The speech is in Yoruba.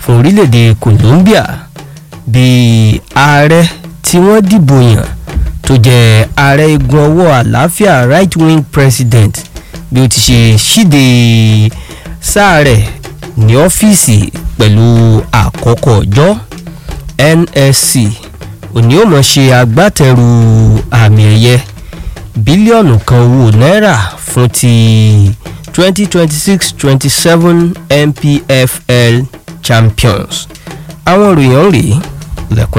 fún orílẹ̀-èdè Colombia bí ààrẹ tí wọ́n dìbò yàn tó jẹ́ ààrẹ igun ọwọ́ àlàáfíà right wing president bí ó ti ṣe ṣíde sáà rẹ̀ ní ọ́fíìsì pẹ̀lú àkọ́kọ́ ọjọ́ NSC òní ó mọ̀ ṣe agbátẹrù àmì ẹ̀yẹ bílíọ̀nù kan owó náírà fún ti 2026-27 MPFL champions àwọn ìròyìn rèé lẹ́kùn.